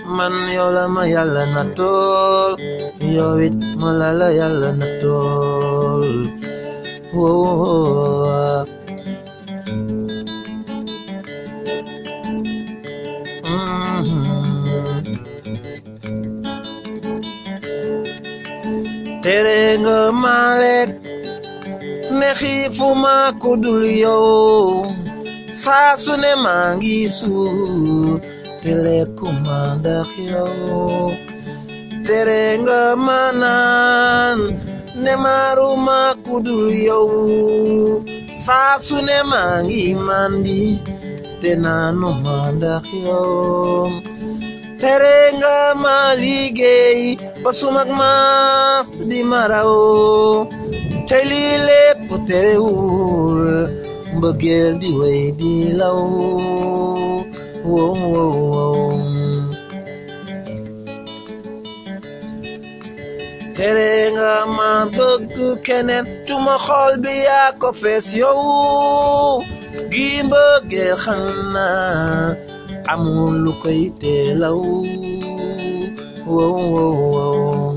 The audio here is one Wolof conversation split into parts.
man yow la ma yàlla na tool yow it ma la la yàlla na tool woo tere nga ma lekk ne xiifuma ku dul yow saa su ne maa ngi suur te lekkuma ndax yow tere nga ma naan ne maaruma ku dul yow saa su ne maa ngi mandi te naanuma ndax yow tere nga ma liggéey ba sumak maas di maraw te lii lépp terewul mbëggeel di wey di law wow wow wow tere nga ma bëgg keneen tuma xol bi yaa ko fees yow gi mbëggeel xam naa amul lu koy teelaw wow wow wow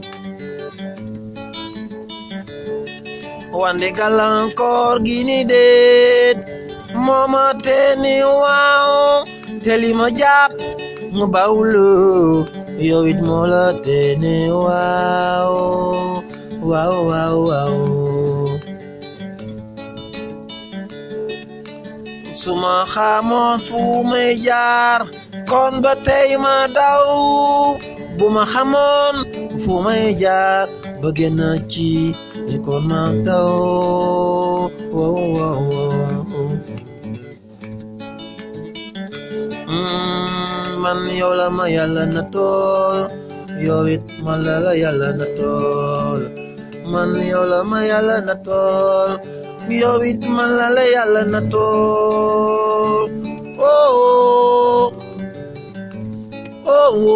wande gàllankoor gi ni déet mooma te ni waaw te li ma jàpp mu bawlu yow it moo la te ni waaw waaw waaw waaw suma xamoon fu may jaar kon ba tey ma daw bu ma xamoon fu may jaar ba génn ci ni kon ma daw wow wow wow man yow la ma yàlla na tool yow it ma la la yàlla na tool man yow la ma yàlla na tool yow it man la la yàlla na tool oh oh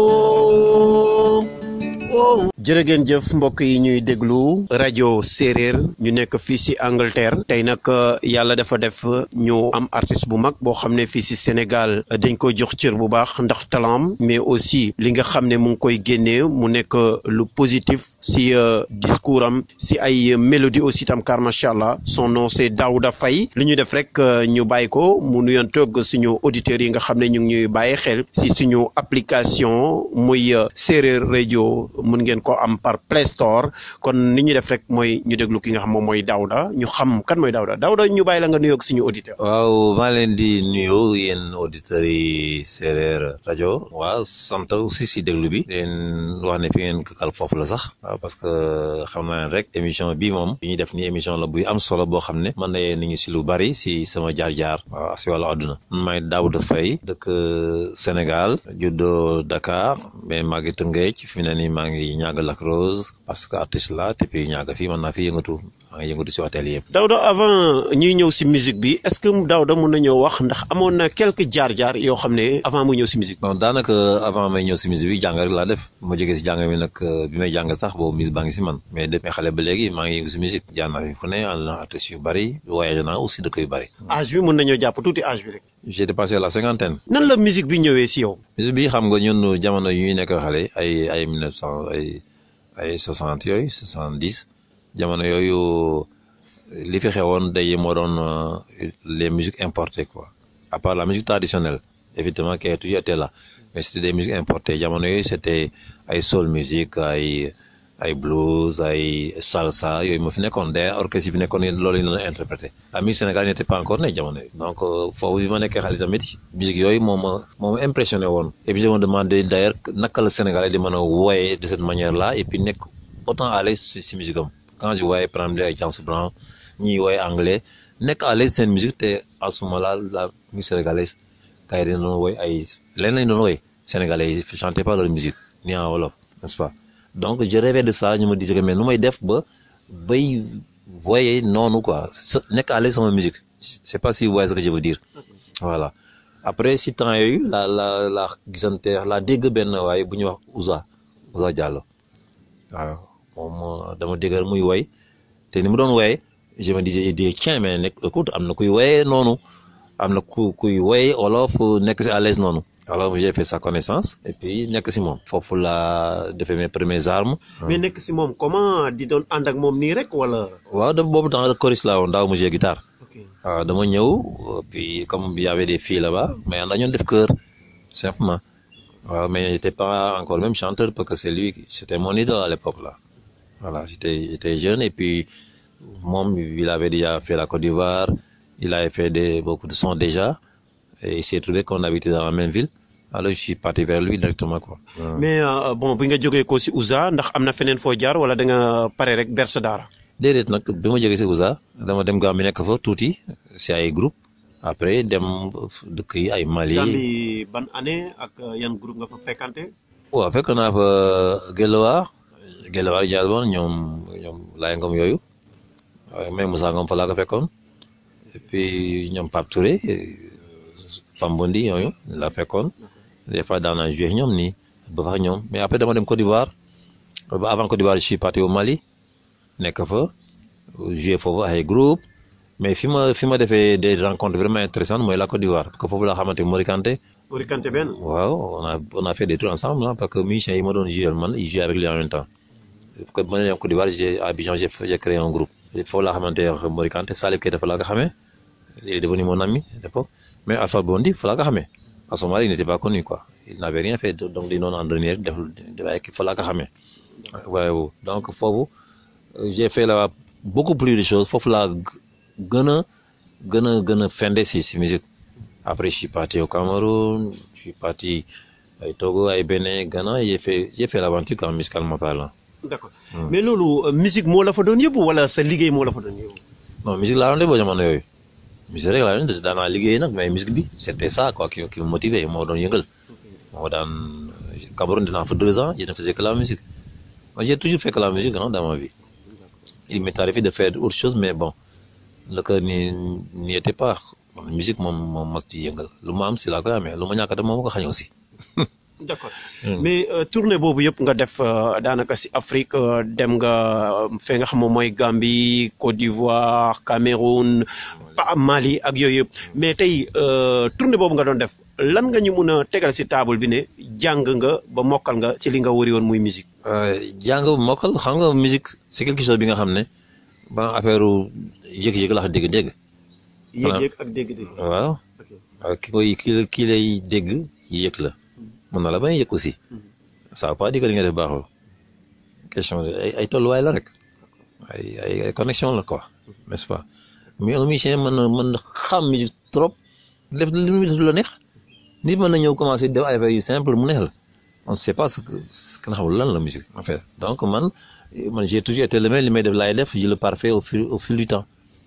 oh oh jërë ngeen jëf mbokk yi ñuy déglu rajo séeréer ñu nekk fii si Angleterre tey nag yàlla dafa def ñu am artiste bu mag boo xam ne fii si Sénégal dañ ko jox cër bu baax ndax talam mais aussi li nga xam ne mu ngi koy génnee mu nekk lu positif si discours am si ay mélodie aussi tam car macha allah son nom c'est Daouda Faye li ñu def rek ñu bàyyi ko mu nuyoon toog suñu auditeurs yi nga xam ne ñu ngi ñuy bàyyi xel si suñu application muy séeréer rajo mun ngeen ko am par Play Store kon ni ñu def rek mooy ñu déglu ki nga xam moom mooy Daouda ñu xam kan mooy Daouda Daouda ñu bàyyi la nga nuyoog suñu auditeur waaw maa leen di nuyu yéen auditeurs yi séeréer rajo waaw sant aussi si déglu bi leen wax ne fi ngeen kakal foofu la sax waaw parce que xam naa rek émission bi moom bi ñuy def ni émission la buy am solo boo xam ne mën na yee nit ñi si lu bari si sama jaar-jaar waaw si wàllu àdduna man maay Daouda Faye dëkk Sénégal juddoo Dakar mais maa ngi Tëngéej fi mu ne nii maa ngi ñàgg Lac Rose parce que artiste la te puis ñaaga fii mën naa fi yëngatu maa ngi yëngatu si hôtel yëpp. Daouda avant ñuy ñëw si musique bi est-ce que Daouda mun nañoo wax ndax amoon na quelques jaar-jaar yoo xam ne avant muy ñëw si musique bon daanaka avant may ñëw si musique bi jàng rek laa def ma jógee si jàng mi nag bi may jàng sax boobu musique baa ngi si man mais depuis xale ba léegi maa ngi yëngu si musique jaar naa fi fu ne ànd na artistes yu bari voyagé naa aussi dëkk yu bari. âge bi mun nañoo jàpp tuuti âge bi rek. j'ai dépassé la cinquantaine. nan la musique bi ñëwee si yow. musique bi xam nga ñun jamono yu ñuy nekk xale ay ay mille neuf cent ay ay soixante yooyu soixante dix jamono yooyu li fi xewoon day moo doon les musiques importées quoi à part la musique traditionnelle évidemment qui a toujours été là mais c'était des musiques importées jamono yooyu c'était ay soul music ay ay blues ay salsa yooyu moo fi nekkoon d'ailleurs orchestre yi fi nekkoon loolu la ñu interprété la musique sénégalaise n'était pas encore née jamono yi donc foofu bi ma nekkee xale tamit musique yooyu moo ma moo ma impressionné woon et puis je me demandé d'ailleurs naka la Sénégalais di mën a wooye de cette manière là et puis nekk autant à l'aise si musique am quand je voyais par exemple ay James Brown ñiy wooye anglais nekk à l'aise seen musique te à ce moment-là la musique sénégalaise gars yi dañu doon wooy ay leneen lañu doon wooy sénégalais yi chantaient pas leur musique ni en wolof n'est-ce pas donc je rêvais de ça ñu me disais que mais nu may def ba bay voyé noonu quoi nekk à l'aise sama musique c'est pas si vous voyez ce que je veux dire voilà après si temps yooyu la la la gisante la dégg benn waaye bu ñuy wax Ouza Ouza Diallo waaw moom dama déggal muy woy te ni mu doon woye je me disais di tiens mais nekk écoute am na kuy woye noonu am na ku kuy woye wolof nekk si à l'aise noonu alors j'ai fait sa connaissance et puis nekk si moom foofu laa defee mes premières armes mais nekk si moom comment di doon ànd ak moom nii rek wala. waaw da boobu temps choriste laa woon daaw mu jouer guitare ok waaw dama ñëw puis comme il y avait des filles là-bas mais ànd ñoon def chœur simplement waaw mais j'étais pas encore même chanteur parce que c'est lui qui- c'était mon idole à l'époque là voilà j'étais j'étais jeune et puis moom il avait déjà fait la Côte d'Ivoire il avait fait des beaucoup de sons déjà et il s'est trouvé qu'on habitait dans la même ville alors je suis parti vers lui directement quoi waaw. mais euh, bon bi nga jógee ko si Ouza ndax am na feneen foo jaar wala da nga pare rek berse daara. déedéet nag bi ma jógee si Ouza dama dem Gambie nekk fa tuuti si ay groupe après dem dëkk yi ay Mali Gambie ban année ak euh, yan groupe nga fa fekkante. waaw fekk naa fa Gélawar Gélawar Diaz bon ñoom ñoom Laye Ngom yooyu waaye même Moussa Ngom fa laa ko fekkoon et puis ñoom Pape Touré Fambondi yooyu laa fekkoon des fois daan naa joué ñoom nii ba fa ñoom mais après dama dem Côte d'Ivoire ba avant Côte d'Ivoire je suis parti au Mali nekk fa joué foofu ay groupe mais fi ma fi ma defee des rencontres vraiment intéressantes mooy la Côte d'Ivoire parce que foofu laa xamante Mori Kanté Mori Kanté benn. waaw on a on a fait des tours ensemble hein, parce que musiciens yi ma doon jouer man ils jouaient avec lui en même temps que ma ne Côte d'Ivoire j'ai à Abidjan j'ai j'ai créé un groupe foofu laa xamante ne Mori Kanté Salif Keita fa laa ko xamee il est devenu mon ami à l'époque mais Alpha Blondy fa laa ko xamee à ce moment-là il n'était pas connu quoi il n'avait rien fait donc di noonu entraîné rek def def ay fa laa ko xamee waaw donc foofu j'ai fait là beaucoup plus de choses foofu laa gën a gën a gën a fende si si musique après je suis parti au Cameroun je suis parti ay Togo ay Bénin Ghana j'ai fait j'ai fait l'aventure quand musicalement parlant d'accord Hmm. mais loolu euh, musique moo la fa doon yóbbu wala sa liggéey moo la fa doon yóbbu. non musique laa doon def ba jamono yooyu musique rek laa doon def daanaa liggéey nag mais musique bi c'était ça quoi qui qui me motivait moo doon yëngal moo daan Cameroun dinaa fa deux ans je ne faisais que la musique moi j'ai toujours fait que la musique hein, dans ma vie il m'est arrivé de faire autre chose mais bon le cœur n'y n'y était pas bon, musique moom moom mos di yëngal lu ma am si laa koy amee lu ma ñàkk a def moom ma ko xañ aussi d'accord Hmm. mais euh, tournée boobu yëpp nga def euh, daanaka si Afrique euh, dem nga euh, fee nga xam moom mooy Gambie Côte d'Ivoire Cameroun pa Mali ak yooyu yëpp mais tey euh, tournée boobu nga doon def lan nga ñu mun a tegal si table bi ne jàng nga ba mokkal nga ci li nga wari woon muy musique. jàng mokkal xam nga musique c'est quelque chose bi nga xam ne ba affaire yëg-yëg la wax dégg-dégg Voilà. yéeg-yéeg ak dégg-dégg. waaw ok waaw ki koy ki la ki lay dégg yëg la mën na la bañ a yëg aussi ça veut pas dire que li nga def baaxul question de ay ay tolluwaay la rek ay ay ay connexion la quoi n'est-ce pas mais un musicien mën na mën na xam musique trop def li muy def lu la neex nit mën na ñëw commencer def ay affaires yu simple mu neex la on sait pas ce que ce que nga xamul lan la musique en fait donc man man j'ai toujours été le même li may def laay def je le parfait au fil au fil du temps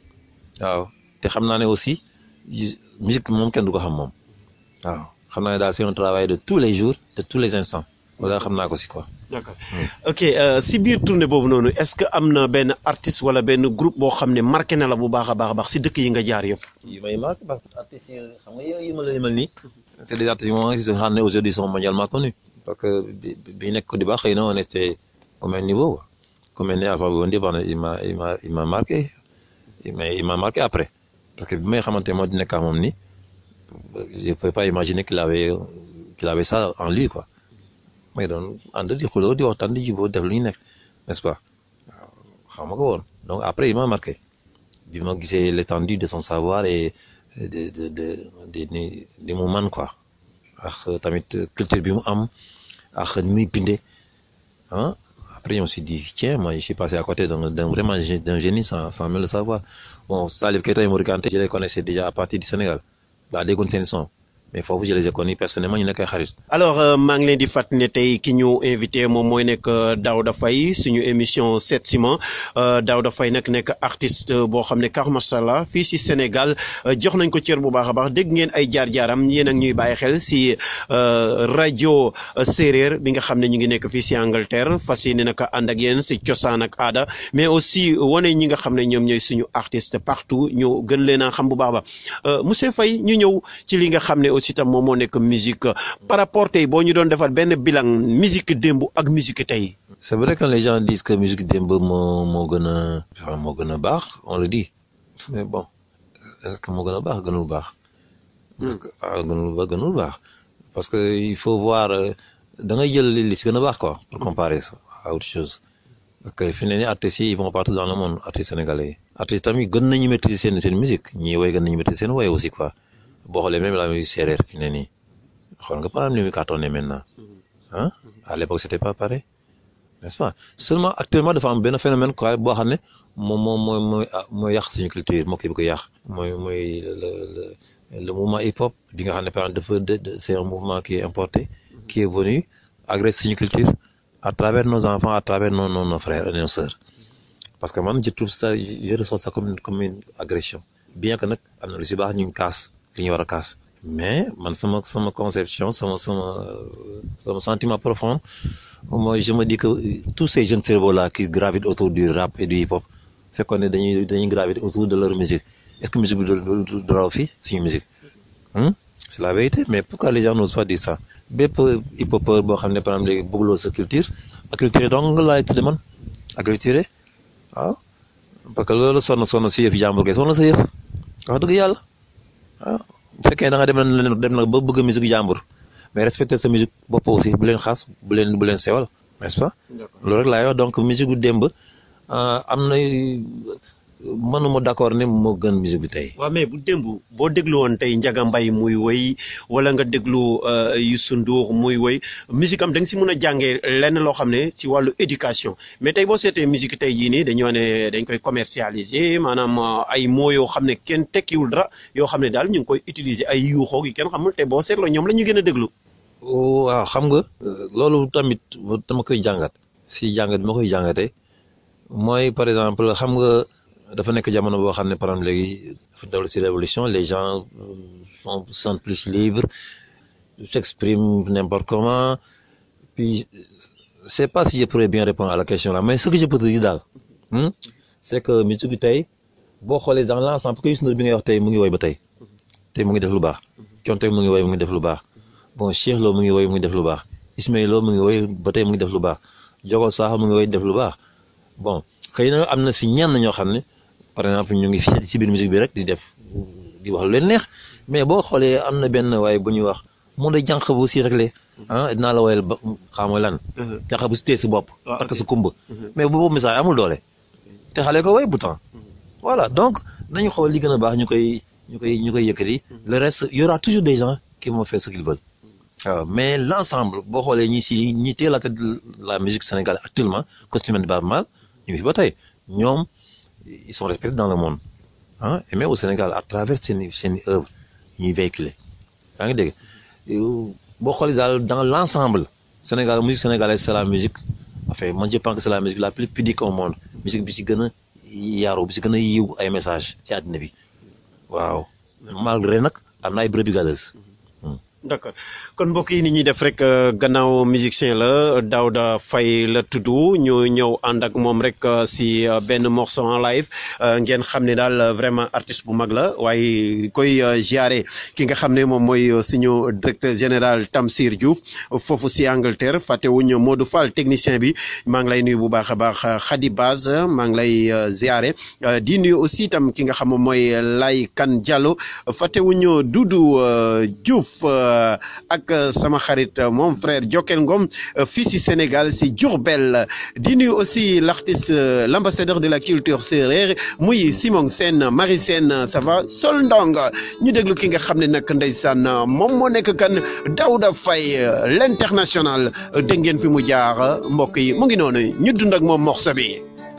waaw te xam naa ne aussi yi- musique moom kenn du ko xam moom waaw xam naa ne daal c'est un travail de tous les jours de tous les instants wala xam naa ko si quoi. d'accord ok euh, si biir tournée boobu noonu est-ce que am na benn artiste wala benn groupe boo xam ne marqué na la bu baax a baax a baax si dëkk yi nga jaar yëpp. yi may marqué parce que artistes yi xam nga yow yi ma la limal nii c'est des artistes yi nga xam ne aujourd'hui sont mondialement connus parce que bi bi nekk Côte d'Ivoire xëy na on était au même niveau quoi comme mel ni Alpha Blondy bon il m'a il m'a il m'a marqué il m'a il m'a marqué après parce que bi may xamante moo di nekk ak moom nii je pouvais pas imaginer qu'il avait qu'il avait ça en lui quoi mais doon ànd di xuloo di waxtaan di jubóo def lu ñu nekk n'est-ce pas waaw xam nga ko woon donc après il m'a marqué bi ma gisee l'étendue de son savoir et de de de de de de mu man quoi ak tamit culture bi mu am ak ni muy bindee ah après je me suis dit tiens moi je suis passé à côté d'un d'un vraiment gé- d'un génie sans sans même le savoir bon Salif Keita et Mori Kanté je les connaissais déjà à partir du Sénégal daa déggoon seen son mais foofu je les ai connus personnellement ñu nekk ay xarit alors euh, maa ngi leen di fàttali ne tey ki ñu invité moom mooy nekk euh, Daouda Faye suñu émission 7 ciment euh, Daouda Faye nag nekk artiste euh, boo xam ne kar mashallah fii si Sénégal euh, jox nañ ko cër bu baax a baax dégg ngeen ay jaar-jaaram yéen ak ñuy bàyyi xel si euh, rajo euh, séeréer bi nga xam ne ñu ngi nekk fii si Angleterre fas yéene naka ànd ak yéen si cosaan ak aada mais aussi wane ñi nga xam ne ñoom ñooy suñu artiste partout ñu gën leen a xam bu baax a baax Euh, monsieur Faye ñu ñëw ci li nga xam ne aussi tam moom moo nekk musique par rapport tey boo ñu doon defal benn bilan musique démb ak musique tey. c'est vrai que les gens disent que musique démb moo moo gën a enfin, moo gën a baax on le dit mais bon est-ce que moo gën a baax gënul baax parce que ah gënul ba gënul baax parce que il faut voir da ngay jël li si gën a baax quoi pour comparer ça à autre chose parce que fi ne nii artistes yi ils vont partout dans le monde artistes sénégalais yi artistes tamit gën nañu maîtriser seen seen musique ñii woy gën nañu maîtriser seen woy aussi quoi boo xoolee même la musique séeréer fi ne nii xool nga par exemple ni muy cartonné maintenant ah à l'époque c'était pas pareil n'est-ce pas seulement actuellement dafa am benn phénomène quoi boo xam ne moom moom mooy mooy mooy yàq suñu culture moo koy bëgg a yàq mooy mooy le le le mouvement hip hop bi nga xam ne par exemple dafa c'est un mouvement qui est importé qui est venu agresser suñu culture à travers nos enfants à travers nos nos nos frères et nos sœurs parce que man je trouve ça je ressens ça comme une comme une agression bien que nag am na lu si baax ñu ngi kaas li ñu war a kaas mais man sama sama conception sama sama sama sentiment profond moi je me dis que tous ces jeunes cerveaux là qui gravitent autour du rap et du hip hop fekkoon ne dañuy dañuy graviter autour de leur musique est-ce que musique bi du du raw fii suñu musique c'est la vérité mais pourquoi les gens n'osent pas dire ça bépp hip hopeur boo xam ne par exemple léegi bëggloo sa culture acculturé donc nga laay tudde man acculturé waaw parce que loolu sonn sonn si yëf jàmbur kay sonn sa yëf wax dëgg yàlla waaw bu fekkee da nga dem na dem na ba bëgg musique jàmbur mais respecter sa musique bopp aussi bu leen xaas bu leen bu leen sewal n'est-ce pas loolu rek laay wax donc musique gu démb am na mënuma d'accord ne moo gën musique bi tey. waaw mais bu démb boo déglu woon tey Ndiaga Mbaye muy woy wala nga déglu Youssou Ndour muy woy musique am da nga si mën a jàngee lenn loo xam ne ci wàllu éducation mais tey boo seetee musique tey jii nii dañoo ne dañ koy commercialiser maanaam ay mots yoo xam ne kenn tekkiwul dara yoo xam ne daal ñu ngi koy utiliser ay yuuxoo yi kenn xamul te boo seetloo ñoom la ñu gën a déglu. waaw xam nga. loolu tamit dama koy jàngat si jàngat bi ma koy jàngatee mooy par exemple xam nga. dafa nekk jamono boo xam ne par exemple léegi dafa dellu si révolution les gens sont sont plus libres s'expriment n'importe comment puis c'est pas si je pourrais bien répondre à la question là mais ce que je peux te dire daal c'est que musique bi tey boo xoolee dans l'ensemble que Youssou Ndour bi ngay wax tey mu ngi woy ba tey tey mu ngi def lu baax Thione Seck mu ngi woy mu ngi def lu baax bon Cheikh Lo mu ngi woy mu ngi def lu baax Ismaël Lo mu ngi woy ba tey mu ngi def lu baax Diogo Sakho mu ngi woy def lu baax bon xëy na am na si ñenn ñoo xam ne par exemple ñu ngi fi ci biir musique bi rek di def di wax lu leen neex mais boo xoolee am na benn waaye bu ñuy wax mu da jànq bu si réglé ah dinaa la woyal ba xam nga lan jànq bu si tee si bopp takk sa kumba mais boobu message amul doole te xale ko woy bu temps voilà donc nañu xool li gën a baax ñu koy ñu koy ñu koy yëkkati le reste y aura toujours des gens qui vont faire ce qu'ils veulent waaw mais l'ensemble boo xoolee ñi si ñi teel la tête de la musique sénégalaise actuellement costume de Baaba Maal ñu ngi fi ba tey ñoom ils sont respectés dans le monde ah et même au Sénégal à travers seen seen œuvre ñuy véhiculer yaa ngi dégg boo xoolee daal dans l'ensemble Sénégal musique sénégalaise c'est la musique enfin man je pense que c'est la musique la plus pudique au monde musique bi si gën a yaaru bi si gën a yiw ay message ci àddina bi waaw malgré nag am na ay brebis galeuses d'accord kon mbokk yi ni ñuy def rek gannaaw musicien la Daouda Faye la tudd ñu ñëw ànd ak moom rek si benn morceau en live ngeen xam ne daal vraiment artiste bu mag la waaye koy ziare ki nga xam ne moom mooy suñu directeur général Tamsir Diouf foofu si Angleterre fàttewuñ Modou Fall technicien bi maa ngi lay nuyu bu baax a baax Khady Baz maa ngi lay ziare di nuyu aussi itam ki nga xam moom mooy Lay Kan Diallo fàttewuñ Doudou Diouf ak sama xarit mon frère Jokel Ngom fii si Sénégal si Diourbel di nuyu aussi l'artiste l'ambassadeur de la culture sérère muy Simon Sène Marie Sène ça va Sol Ndong ñu déglu ki nga xam ne nag ndeysaan moom moo nekk kan Daouda Faye l'international dégg ngeen fi mu jaar mbokk yi mu ngi noonu ñu dund ak moom morceau bi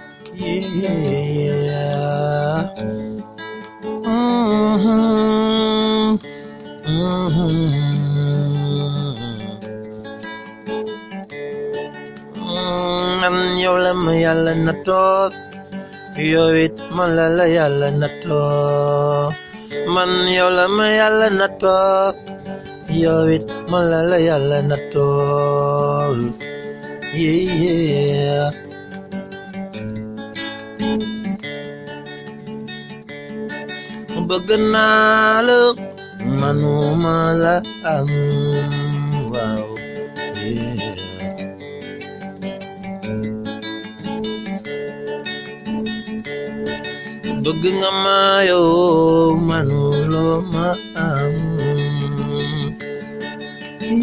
man yow la ma yàlla na toog yow it man la la yàlla na toog man yow la ma yàlla na toog yow it man la la yàlla na toog yeah bëgg naa la manuma la am waaw yeah bëgg nga ma yow manuloo ma am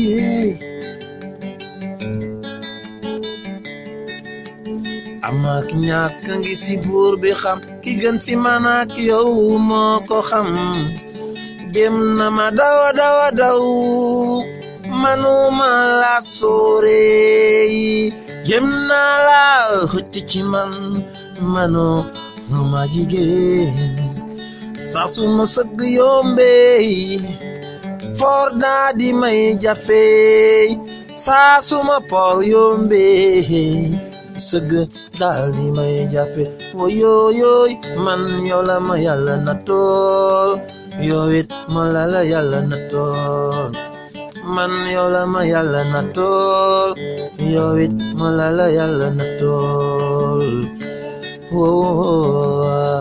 am ak ñàkk ngi si buur bi xam ki gën si man ak yow moo ko xam dem na ma dawa dawa daw manuma la sóore jëm naa la xëcc ci man mano nu ma jigéen saa su ma sëgg yombee for daa di may jafe saa su ma por yombee sëgg daal di may jafe woyooyooy man yow la ma yàlla na tool yow it ma la la yàlla na tool man yow la ma yàlla na tool yow it ma la la yàlla na tool woo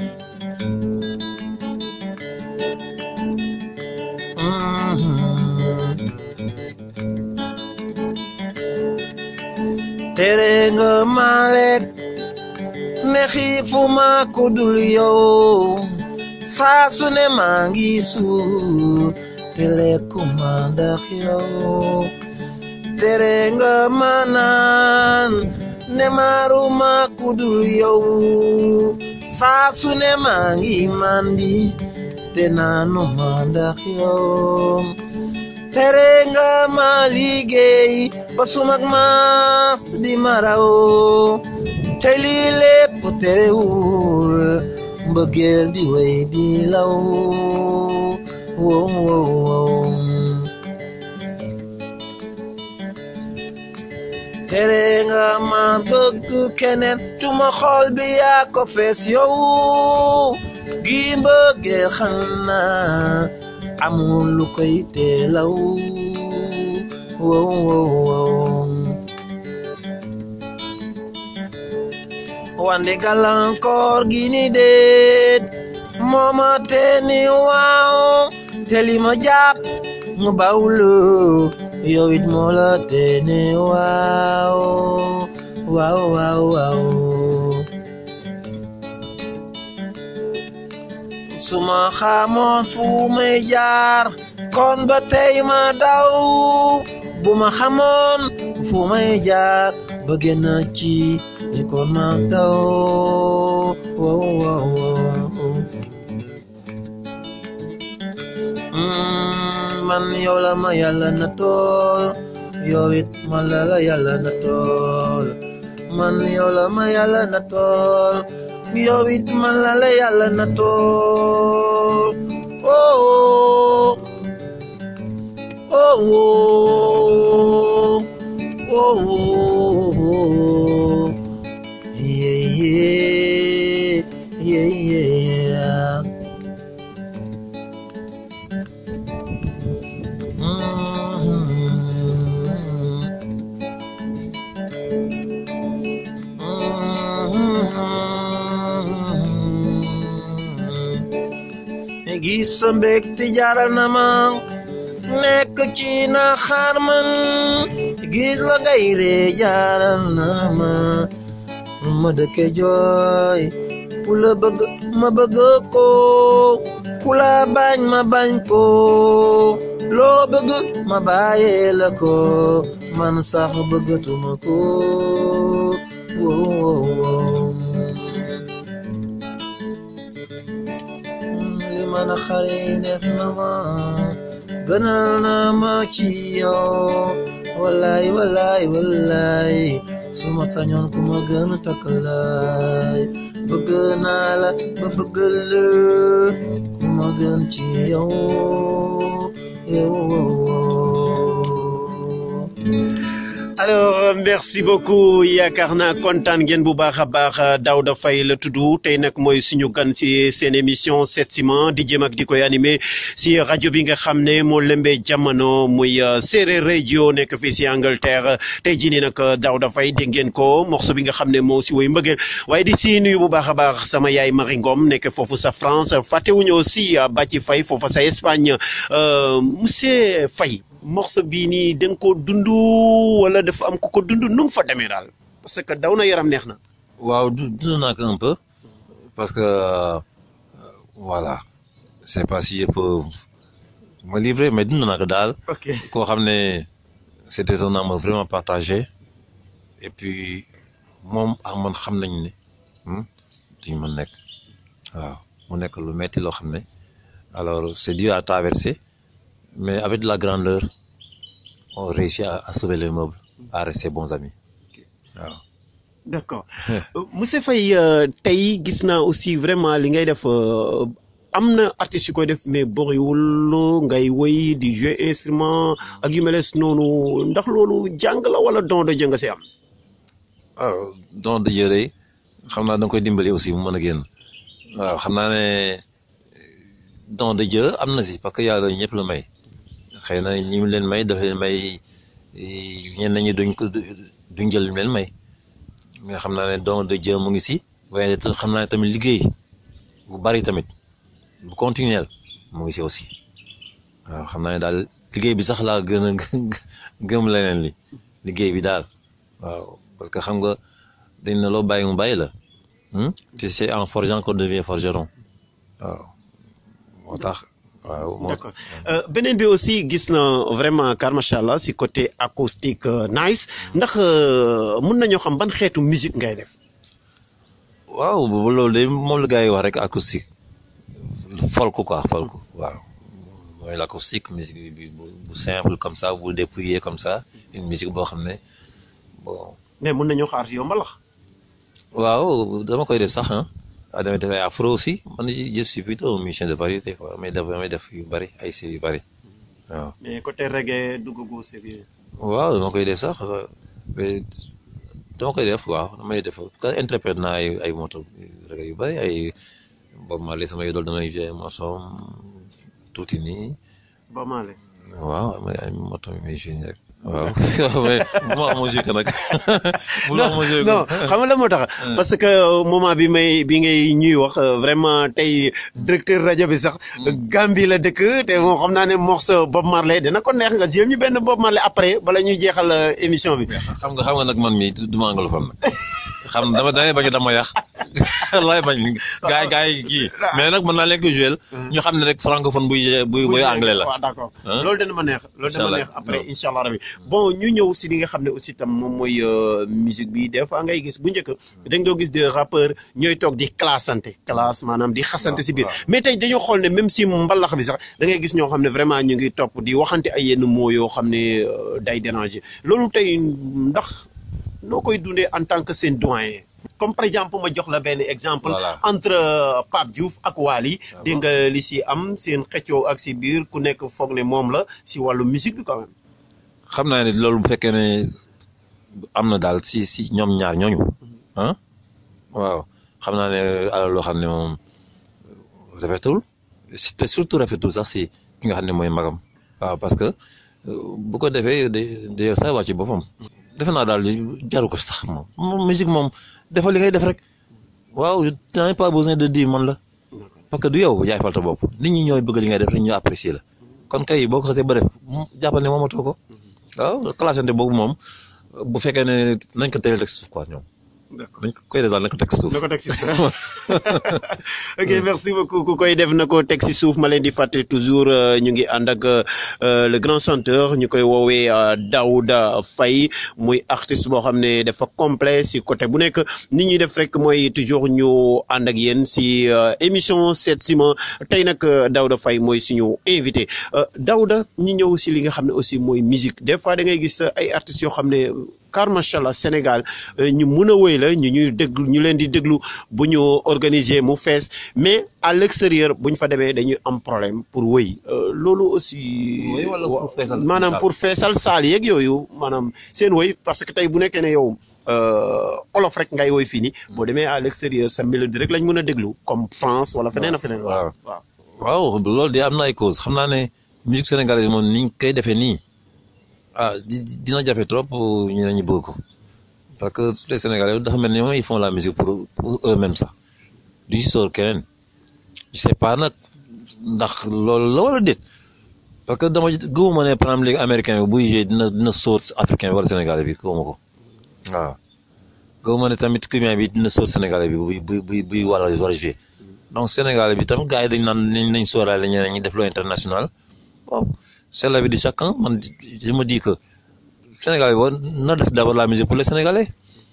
tere nga ma lekk ne xiifuma ku dul yow saa su ne maa ngi suur te lekkuma ndax yow tere nga ma naan ne maaruma ku dul yow saa su ne maa ngi mandi te naanuma ndax yow tere nga ma liggéey ba sumak maas di maraw te lii lépp terewul mbëggeel di way di law wow wow wow tere nga ma bëgg keneen tuma xol bi yaa ko fees yow gi mbëggeel xanaa amul lu koy teelaw wow wow wow wande gàllankoor gi ni déet mooma te ni waaw te li ma jàpp mu bawlu yow it moo la te ni waaw waaw waaw waaw suma xamoon fu may jaar kon ba tey ma daw bu ma xamoon fu may jaar ba génn ci ni kon ma daw wow wow wow man yow la ma yàlla na tool yow it man la la yàlla na tool man yow la ma yàlla na tool yow it man la la yàlla na tool oh oh oh oh yeah yeah yeah yeah gis sa mbégte jaral na ma nekk ci na xaar man gis la ngay ree jaral na ma ma dëkke jooy ku la bëgg ma bëgg ko ku la bañ ma bañ ko loo bëgg ma bàyyee la ko man sax bëggatuma ko wow wow li ma na xare def na ma gënal na ma ci yow wallaay wallaay wallaay suma sañoon ku ma gën a takkalaay bëgg naa la ba bëgg la ku ma gën ci yow yow alors merci beaucoup yaakaar naa kontaan ngeen bu baax a baax Daouda Faye la tudd tey nag mooy suñu gan si seen émission Sept Ciment di jëm ak di koy animé si rajo bi nga xam ne moo lëmbee jamono muy séeréer radio nekk fii si Angleterre tey jii nii nag Daouda Faye dégg ngeen ko morceau bi nga xam ne moo si woy mbëggeel waaye di si nuyu bu baax a baax sama yaay Marie Ngom nekk foofu sa France fàttewuñu aussi Bàcci Faye foofu sa Espagne monsieur Faye morceau bii nii da nga ko dund wala dafa am ku ko dund nu mu fa demee daal parce que daw na yaram neex na. waaw du dund naa ko un peu parce que euh, voilà c'est pas si yëpp ma livré mais dund naa ko daal ok koo xam ne c'était un homme vraiment partagé et puis moom ak man xam nañ ne duñ mën nekk waaw mu nekk lu metti loo xam ne alors c'est dur à traverser mais avec de la grandeur on réussit à, à sauver les meubles à rester bons amis waaw. d'accord monsieur Faye tey gis naa aussi vraiment li ngay def am na artistes yu koy def mais bëriwul ngay woy di jouer instrument ak yu meles noonu ndax loolu jàng la wala don de jàng si am. waaw don de jeu xam naa da nga koy dimbali aussi mu mën a génn waaw xam naa ne don de jeu am na si parce que yàlla ñëpp la may xëy na ñi mu leen may dafa leen may ñenn ñi duñ ko duñ jël leen may mais xam naa ne don de jeu mu ngi si waaye xam naa ne tamit liggéey bu bari tamit bu continuel mu ngi si aussi waaw xam naa ne daal liggéey bi sax laa gën a gëm leneen li liggéey bi daal waaw parce que xam nga dañ ne loo bàyyi mu bàyyi la te c'est en forgeant qu'on devient forgeron waaw moo tax waaw moo d'accord beneen bi aussi gis na vraiment car macha allah si côté acoustique nice ndax mun nañoo xam ban xeetu musique ngay def. waaw loolu de moom la gars yi wax rek acoustique folk quoi folk waaw mooy l'acoustique musique bi bu simple comme ça bu dépouillé comme ça une musique boo xam ne bon. mais mun nañoo xaar yow mbalax. waaw dama koy def sax ah damay def ay afro aussi man je suis plutôt un musicien de variété quoi mais def damay def yu bari ay style yu bari waaw. mais côté reggae dugg gu sérieux. waaw dama koy def sax mais dama koy def waaw damay def ka interprète naa ay ay moto reggae yu bari ay Bob Marley sama idole damay jouer morceau tuuti nii. Bob Marley. waaw ay moto mi may jouer rek. waaw mais bu ma amoo jeu nag. bu ma amoo jeu non xam nga la moo tax parce que moment bi may bi ngay ñuy wax vraiment tey directeur rajo bi sax. Gambie la dëkk te moom xam naa ne morceau Bob Marley dina ko neex nga jéem ñu benn Bob Marley après bala ñuy jeexal émission bi. xam nga xam nga nag man mii du ma anglophone nag xam dama damay bañ a dama yàq laay bañ gaay gaay kii mais nag mën naa leen ko jouer ñu xam ne rek francophone buy buy buy anglais la. waaw d'accord loolu dana ma neex. loolu dana ma neex après incha allah rabi. bon ñu ñëw si li nga xam ne aussi tam moom mooy musique bi des fois ngay gis bu njëkk dañ doo gis des rappeurs ñooy toog di classante classe maanaam di xasante si biir mais tey dañoo xool ne même si mbalax bi sax da ngay gis ñoo xam ne vraiment ñu ngi topp di waxante ay yenn mots yoo xam ne day déranger loolu tey ndax noo koy dundee en tant que seen doyen comme par exemple ma jox la benn exemple entre Pape Diouf ak Wally dégg nga li si am seen xëccoo ak si biir ku nekk foog ne moom la si wàllu musique bi quand même xam naa ne loolu bu fekkee ne am na daal si si ñoom ñaar ñooñu ah waaw xam naa ne alal loo xam ne moom rafetul te surtout rafetul sax si ki nga xam ne mooy magam waaw parce que bu ko defee da da sax wàcc boppam. defe naa daal jaru ko sax moom moom musique moom defal li ngay def rek waaw n'ai pas besoin de dire man la parce que du yow yaay falta bopp nit ñi ñooy bëgg li ngay def rek ñu apprécier la kon kay boo ko xasee ba def jàppal ne moomatoo ko. waaw classante boobu moom bu fekkee ne nañ ko teel rek suuf quoi ñoom. d'accord nañ ko koy def daal nañ ko teg suuf. na ko teg si suuf ok merci beaucoup ku koy def na ko teg si suuf ma leen di fàttali toujours ñu ngi ànd ak le grand chanteur ñu koy woowee Daouda Faye muy artiste boo xam ne dafa complet si côté bu nekk nit ñuy def rek mooy toujours ñu ànd ak yéen si émission Seet si ma tey nag Daouda Faye mooy suñu invité Daouda ñu ñëw si li nga xam ne aussi mooy musique des fois da ngay gis ay artistes yoo xam ne. car macha allah Sénégal ñu mun a wéy la ñu ñuy déglu ñu leen di déglu bu ñu organiser mu fees mais à l'extérieur bu ñu fa demee dañuy am problème pour wéy loolu aussi. maanaam pour feesal saal yeeg yooyu maanaam seen wéy parce que tey bu nekkee ne yow olof rek ngay woy fii nii boo demee à l'extérieur sa mélodie rek lañ mën a déglu comme France wala feneen a feneen. waaw waaw waaw loolu de am na ay cause xam naa ne musique sénégalaise moom ni ñu koy defee nii. ah dina jafe trop ñu ne ñu bëgg ko parce que tous les Sénégalais dafa mel ni moom ils font la musique pour pour eux-mêmes sax du ci sóor keneen je sais pas nag ndax loolu la wala déet parce que dama gëmuma ne par exemple léegi américain bi buy jouer dina dina sóor africain bi wala sénégalais bi gëmuma ko waaw gëmuma ne tamit cubain bi dina sóor sénégalais bi buy buy buy buy war a war a jouer donc sénégalais bi tamit gars yi dañ naan nañ nañ sóoraale ñeneen ñi def loo international bon c'est l'avis de chacun man je me dis que Sénégal yi war na def d'abord la musique pour les Sénégalais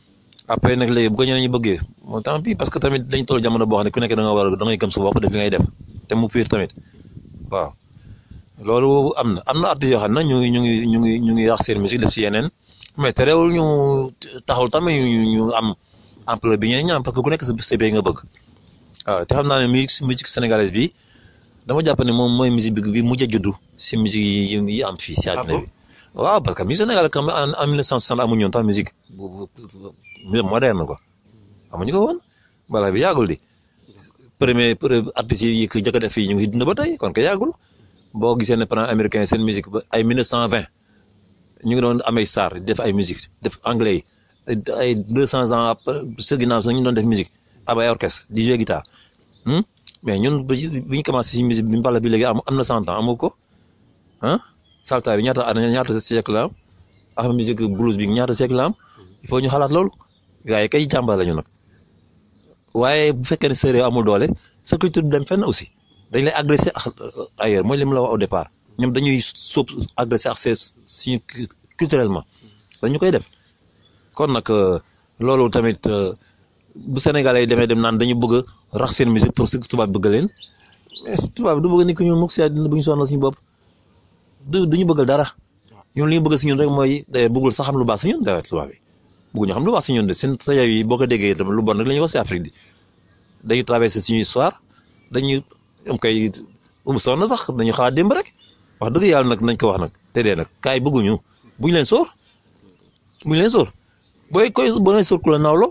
après nag léegi bu ko ñeneen ñi bëggee moo tant pis parce que tamit dañu toll jamono boo xam ne ku nekk da nga war a da ngay gëm sa bopp def li ngay def te mu fiir tamit waaw loolu am na am na artistes yoo xam ne ñu ngi ñu ngi ñu ngi ñu ngi yàq seen musique def si yeneen mais terewul ñu taxul tamit ñu ñu am ampleur bi ñeneen ñi am parce que ku nekk sa sa nga bëgg waaw te xam naa ne musique musique sénégalaise bi dama jàpp ne moom mooy musique bi bi mujj a juddu si musique yi yi am fii si àddina bi waaw parce que musique sénégalaise quand même en en 1960 amuñu woon tam musique bu bu moderne quoi amuñu ko woon balaa bi yàggul di premier premier artistes yi ko jëkk a def fii ñu ngi dund ba tey kon ko yàggul boo gisee ne par exemple américain seen musique ba ay 1920 ñu ngi doon amay star def ay musique def anglais yi ay 200 ans après sa ginnaaw sax ñu doon def musique ab ay orchestre di jouer guitare mais ñun bi ñu commencé si musique bi mbala bi léegi am am na cent ans amoo ko ah salta bi ñaata ñaata siècle la am ak musique blues bi ñaata siècle la am il faut ñu xalaat loolu waaye kay jàmbaar lañu nag waaye bu fekkee ne séeréer amul doole sa culture du dem fenn aussi dañ lay agressé ak ailleurs mooy li mu la wax au départ ñoom dañuy sóob agressé ak seen suñu culturellement dañu koy def kon nag loolu tamit bu Sénégalais yi demee dem naan dañu bëgg a rax seen musique pour que tubaab bëgg leen mais tubaab du bëgg ni ko ñun mukk si àddina bu ñu sonal suñu bopp du du ñu bëggal dara ñun li ñu bëgg si ñun rek mooy bëggul sax xam lu baax si ñun dara tubaab yi bëgguñu xam lu baax si ñun de seen rajo yi boo ko déggee tamit lu bon rek la ñuy wax si Afrique bi dañuy traversé suñu histoire dañuy am kay um sonn sax dañu xalaat démb rek wax dëgg yàlla nag nañ ko wax nag te dee nag kaay bëgguñu buñ leen sóor buñ leen sóor booy koy boo leen sóor ku la nawloo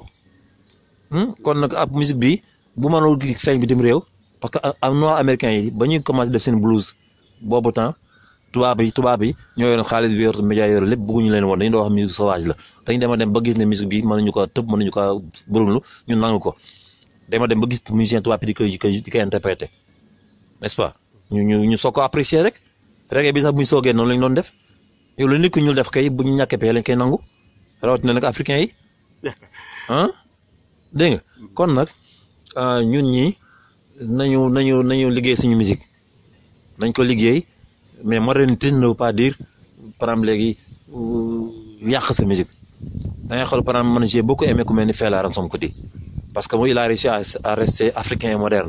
kon nag ab musique bi bu mënul feeñ bitim réew parce que am noir américain yi ba ñuy commencé def seen blues boobu temps tubaab yi tubaab yi ñoo yoroon xaalis bi yor média yor lépp bëgguñu leen woon dañu doon wax musique sauvage la dañu dema dem ba gis ne musique bi mënuñu ko tëb mënuñu ko burunlu ñun nangu ko dama dem ba gis musicien tubaab yi di koy di koy di koy interpréter n'est-ce pas ñu ñu ñu soog ko apprécier rek reggae bi sax bu ñu soogee noonu lañ doon def yow lu nit ku ñu def kay bu ñu ñàkkee pee lañ koy nangu rawatina nag africain yi ah dégg nga kon nag ñun ñi nañu nañu nañu liggéey suñu musique nañ ko liggéey mais modernité ne veut pas dire par exemple léegi yàq sa musique da ngay xool par exemple man j'ai beaucoup aimé ku mel ni Fela Ransome Kuti parce que mooy il a réussi à à rester africain et moderne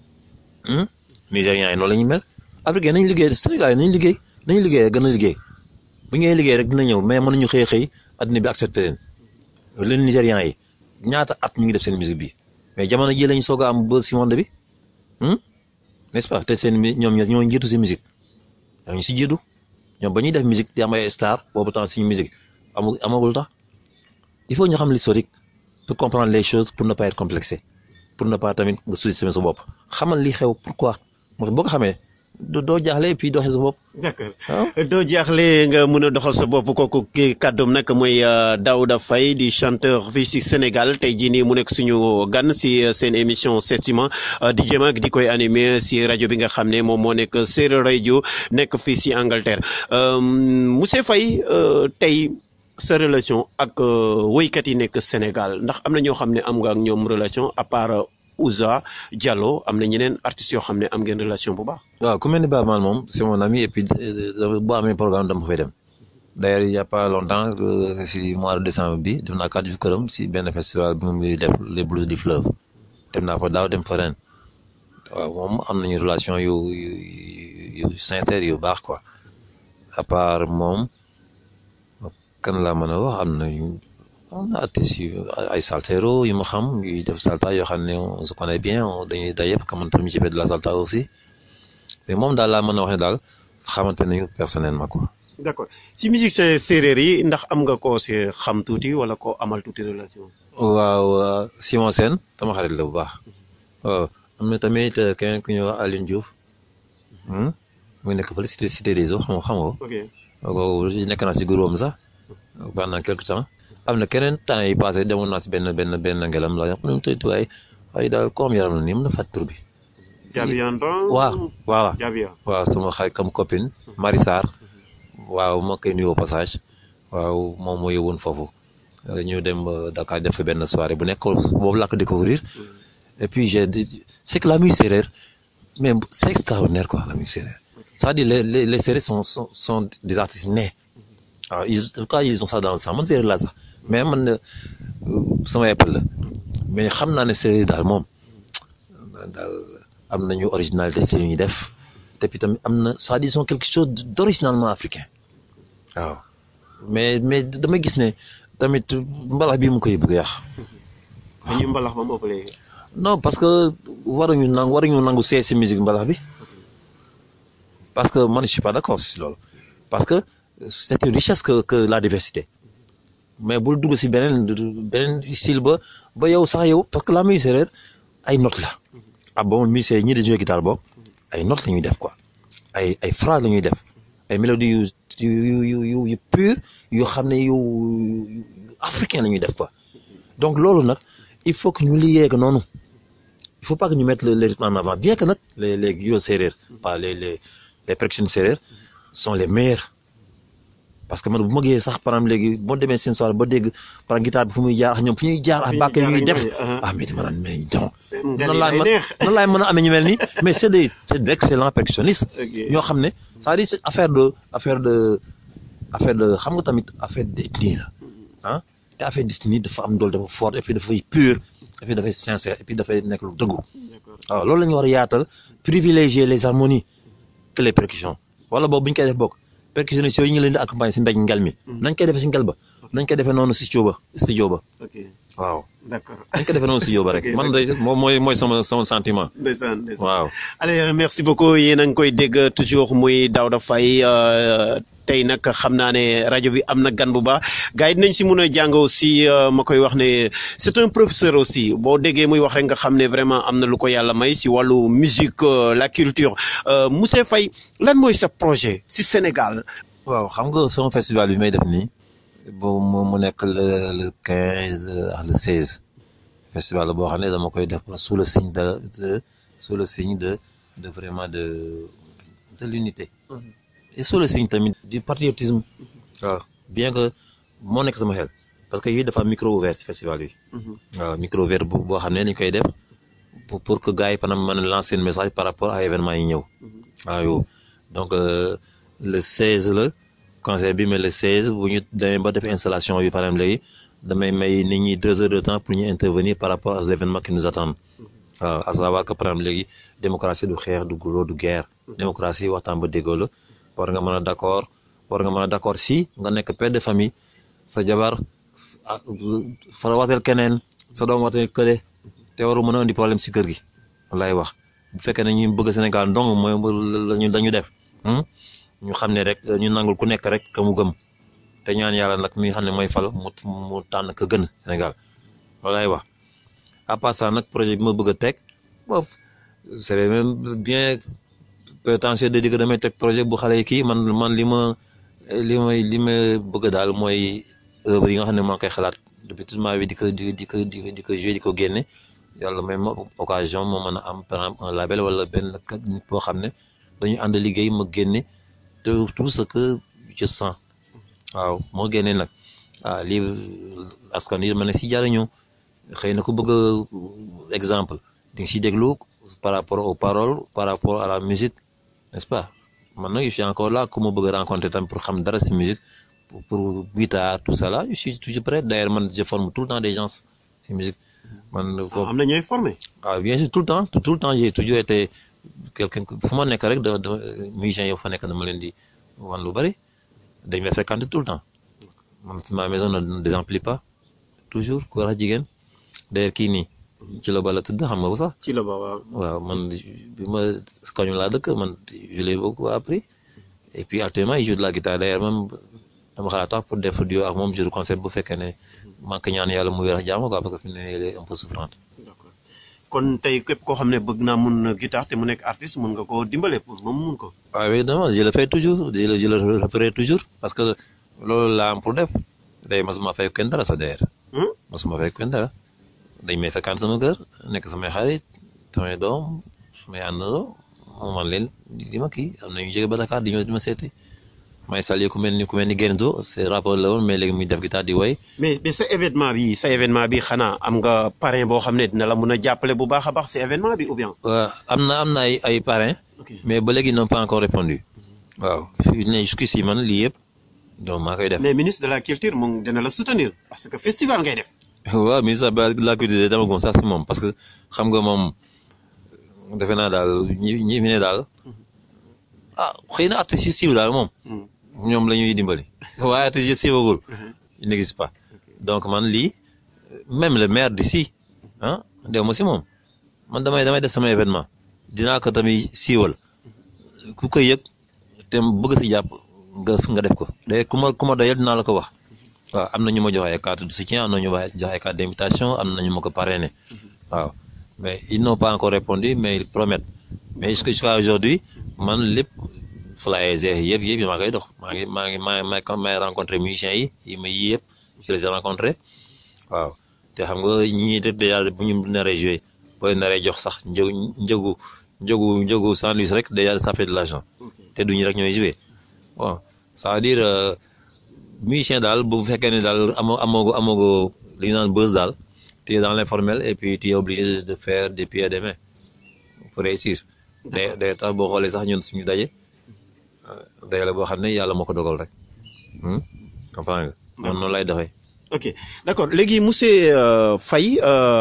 nigériens yi noonu la ñuy mel africain nañu liggéey Sénégal yi nañu liggéey nañu liggéey gën a liggéey bu ngay liggéey rek dina ñëw mais mënuñu xëy xëy adduna bi accepté leen leen nigériens yi ñaata at ñu ngi def seen musique bi mais jamono ji lañu soog a am buzz si monde bi n'est-ce pas te seen ñoom ñoo njiitu si musique ñu si jiitu ñoom ba ñuy def musique di am ay star boobu temps suñu musique amul amagul tax il faut ñu xam l'historique pour comprendre les choses pour ne pas être complexé pour ne pas tamit nga sous-estimer sa bopp xamal li xew pourquoi moo boo ko xamee doo jaaxle et puis doxee sa bopp. d'accord doo jaaxle nga mën a doxal sa bopp kooku kii kàddoom nag mooy Daouda Faye di chanteur fii si Sénégal tey jii nii mu nekk suñu gan si seen émission Setsima di jéem ak di koy animé si rajo bi nga xam ne moom moo nekk Séeréer rajo nekk fii si Angleterre monsieur Faye tey sa relation ak woykat yi nekk Sénégal ndax am na ñoo xam ne am nga ak ñoom relation à part Ouza Diallo am na ñeneen artistes yoo xam ne am ngeen relation bu baax. waaw ku mel ni Baaba Maal moom c'est mon ami et puis boo amee programme dama fay dem d'ailleurs il y a pas longtemps si mois de décembre bi dem naa kàddu këram si benn festival bi muy def les blues du fleuve dem naa fa daaw dem fa ren waaw moom am nañu relation yu yu yu sincère yu baax quoi à part moom kan laa mën a wax am nañu am na artistes yu ay saltero yu ma xam yuy def salta yoo xam ne on se connaît bien dañuy day yëpp xamante ni ci fait de la salta aussi mais moom daal laa mën a wax ne daal xamante nañu personnellement quoi. d'accord ci musique séeréer yi ndax am nga koo si xam tuuti wala koo amal tuuti relation. waaw Simon Sène sama xarit la bu baax waaw am na tamit keneen ku ñuy wax Alioune Diouf mu nekk fële cité cité des eaux xam nga xam nga. ok nekk naa si groupe sax pendant quelque temps. am na keneen temps yi passé demoon naa si benn benn benn ngelam la mu ne waaye waaye daal comme yaram la nii mën na fàtt tur bi. Jabian waaw waaw Jabian waaw sama xarit comme copine Marie Sarr waaw moo koy nuyoo passage waaw moom moo yóbbuwoon foofu ñu dem Dakar def fa benn soirée bu nekk boobu laa ko découvrir et puis j'ai dit c'est que la musique séeréer mais c'est extraordinaire quoi la musique séeréer c'est-à-dire les les les séeréer sont sont sont des artistes nés waaw ils en tout cas ils ont ça dans le sang man séeréer laa sax mais man sama époque la mais xam naa ne séeréer daal moom daal am nañu originalité ci li ñuy def te puis tamit am na ça disons quelque chose d'originalement africain waaw mais mais dama gis ne tamit mbalax bi mu koy bëgg yàq dañuy mbalax ba mu ëpp léegi. non parce que waruñu nangu waruñu nangu see si musique mbalax bi parce que man je suis pas d'accord si loolu parce que c'est une richesse que que la diversité mais bul dugg si beneen beneen style ba ba yow sax yow parce que la musique séeréer ay notes la ah bon musicien ñi di jouer guitare boog ay notes la ñuy def quoi ay ay phrases la ñuy def ay mélodies yu yu yu yu yu pure yoo xam ne yu yu africain la ñuy def quoi donc loolu nag il faut que ñu liggéey ak noonu il faut pas que ñu mettre le, le rythme en avant bien que nag les les guides séeréer pas les les les percussions séeréer sont les meilleurs parce que man bu ma gisee sax par exemple léegi boo demee seen soirée ba dégg par exemple guitare bi fu muy jaar ak ñoom fu ñuy jaar ak bàkk ñuy def ah mais dama naan mais donc nan laay mën nan laay mën a amee ñu mel nii mais c'est des c'est d'excellents percussionnistes ñoo xam ne c'est-à-dire c'est affaire de affaire de affaire de xam nga tamit affaire d'ethnie la ah te affaire d'ethnie dafa am doole dafa fort et puis dafay pur et puis dafay sincère et puis dafay nekk lu dëggu waaw loolu la ñu war a yaatal privilégier les harmonies que les percussions wala boobu bu ñu koy def bokk percussionnistes yooyu ñu leen di accompagner si mbéj ngel mi nañ koy defee si ngel ba nañ koy defee noonu si studio ba studio ba waaw d'accord nañ ko defee noonu studio ba rek man day moom mooy mooy sama sama sentiment ndeysaan ndeysaan waaw allez merci beaucoup yéen a ngi koy dégg toujours muy Daouda Faye tey nag xam naa ne rajo bi am na gan bu baax gars yi dinañ si mun a jàng aussi ma koy wax ne c'est un professeur aussi boo déggee muy wax rek nga xam ne vraiment am na lu ko yàlla may si wàllu musique la culture monsieur Faye lan mooy sa projet si Sénégal. waaw xam nga sama festival bi may def nii bo mu mu nekk le le quinze ak le seize festival la boo xam ne dama koy def sous le signe de de sous le signe de de vraiment de de l'unité et sous le signe tamit du patriotisme waaw bien que moo nekk sama xel parce que yii dafa am micro ouvert ci festival bi waaw micro ouvert bu boo xam ne dañ koy def pour pour que gars yi panam mën a lancer un message par rapport à événement yi ñëw waaw yow donc le 16 la concert bi mais le 16 bu ñu demee ba def installation bi par exemple léegi damay may nit ñi deux heures de temps pour ñu intervenir par rapport aux événements qui nous attendent waaw à savoir que par exemple léegi démocratie du xeex du guloo du guerre démocratie waxtaan ba déggoo la war nga mën a d'accord war nga mën a d'accord si nga nekk père de famille sa jabar fa wateel keneen sa doom wateel kële te waru mën a indi problème si kër gi lay wax bu fekkee ne ñu bëgg Sénégal ndong mooy lañu dañu def ñu xam ne rek ñu nangul ku nekk rek ka mu gëm te ñaan yàlla nag mi nga xam ne mooy fal mu mu tànn ka gën Sénégal loolu lay wax à part ça nag projet bi ma bëgg a teg boof c'est même bien prétentieux de dire que damay teg projet bu xale yi kii man man li ma li may li ma bëgg daal mooy œuvre yi nga xam ne maa ngi koy xalaat depuis tout ma vie di ko di di ko di ko jouer di ko génne yàlla may ma occasion moo mën a am par exemple un label wala benn nit boo xam ne dañu ànd liggéey ma génne te tout ce que je sens waaw moo génnee nag ah lii askan wi ma ne si jariñu xëy na ku bëgg exemple di nga si déglu par rapport aux paroles par rapport à la musique n'est-ce pas man nag je suis encore là ku ma bëgg rencontrer tam pour xam dara si musique pour pour guitare tout ça là je suis toujours prêt d'ailleurs man je forme tout le temps des gens si musique man. am na ñooy formé. ah bien sûr tout le temps tout le temps j'ai toujours été quelqu'un fu ma nekk rek da da musiciens yow fa nekk dama leen di wan lu bari dañ may fréquenter tout le temps man ma maison ne désemplit pas toujours góor ak jigéen d'ailleurs kii nii ci la ba la tudd xam nga ko sax. ci la ba waaw. waaw man bi ma kañu laa dëkk man je l'ai beaucoup appris et puis actuellement il joue de la guitare d'ailleurs même dama xalaat tax pour def duo ak moom jour concert bu fekkee ne manque ñaan yàlla mu wér ak jàmm quoi parce que fi mu ne il est un peu souffrante. d'accord kon tey képp koo xam ne bëgg naa mun guitare te mu nekk artiste mun nga koo dimbale pour moom mun ko. waaw évidemment je le fais toujours je le je le ferai toujours parce que loolu laa am pour def day masuma fay kenn dara sa d'ailleurs. masuma fay kenn dara dañ may fekkaan sama kër nekk samay xarit samay doom samay àndandoo man leen di ma kii am na ñu jóge ba Dakar di ñëw di ma seeti may saluer ku mel ni ku mel ni Genzo c'est rapport la woon mais léegi muy def guitare di woy mais mais sa événement bi sa événement bi xanaa am nga parrain boo xam ne dina la mun a jàppale bu baax a baax si événement bi ou bien. waaw am na am na ay ay parrains. mais ba léegi ils n'ont pas encore répondu waaw fii ne jusqu'ici man lii yëpp donc maa koy def. mais ministre de la culture moom dina la soutenir parce que festival ngay def. waaw ministre de la culture dama gëm sax si moom parce que xam nga moom defe naa daal ñi ñi fi ne daal ah xëy na artistes yu siiw daal moom ñoom la ñuy dimbali waaye artistes yu siiwagul il n'existe pas donc man lii même le maire d'ici ah dew ma si moom man damay damay def sama événement dinaa ko tamit siiwal ku koy yëg te bëgg si jàpp nga nga def ko day ku ma ku ma doyal dinaa la ko wax waaw am na ñu ma jox ay carte de soutien am na ñu ma jox ay carte d'invitation am na ñu ma ko parrainé waaw mais ils n'ont pas encore répondu mais ils promettent mais jusqu'à aujourd'hui man lépp flyers yëpp yëpp yi maa koy dox maa ngi maa ngi maa maa may rencontré musiciens yi yi ma yii yëpp je les ai rencontré waaw te xam nga ñii def déjà bu ñu naree joué booy naree jox sax njëgu njëgu njëgu njëgu sandwich rek déjà ça fait de l'argent te duñu rek ñooy joué bon ça veut dire musicien daal bu fekkee ne daal amoo amoo amoo li ñu naan buzz daal tu es dans l'informel et puis tu es obligé de faire des pieds et des mains pour réussir day day tax boo xoolee sax ñun suñu daje daje la boo xam ne yàlla moo ko dogal rek comprends nga man noonu lay doxee. ok d'accord léegi monsieur Faye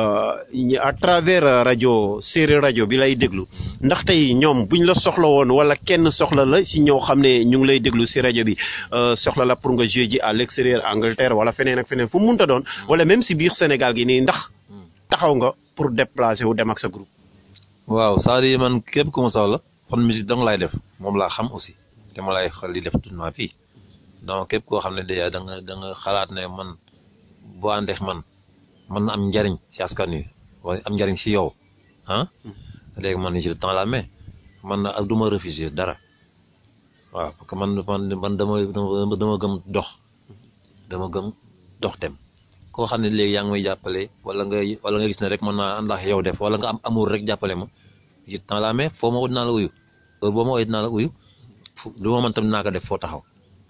à travers rajo séeréer rajo bi lay déglu ndax tey ñoom buñ la soxla woon wala kenn soxla la si ñoo xam ne ñu ngi lay déglu si rajo bi soxla la pour nga jouer ji à l'extérieur Angleterre wala feneen ak feneen fu mu munta doon wala même si biir Sénégal gi nii ndax taxaw nga pour déplacer wu dem ak sa groupe. waaw c'est-à-dire man képp ku ma soxla kon musique dong laay def moom laa xam aussi te ma lay xel di def tout ma fii donc képp koo xam ne déjà da nga da nga xalaat ne man. boo àndeex man mën na am njariñ si askan wi wala am njariñ si yow ah léegi man je tends la main man na du ma refuser dara waaw parce que man man man dama dama gëm dox dama gëm dox dem koo xam ne léegi yaa ngi may jàppale wala nga wala nga gis ne rek mën naa ànd ak yow def wala nga am amour rek jàppale ma je tends la main foo ma woo dinaa la uyu heure boo ma woo dinaa la uyu fu lu ma mën tam dinaa ko def foo taxaw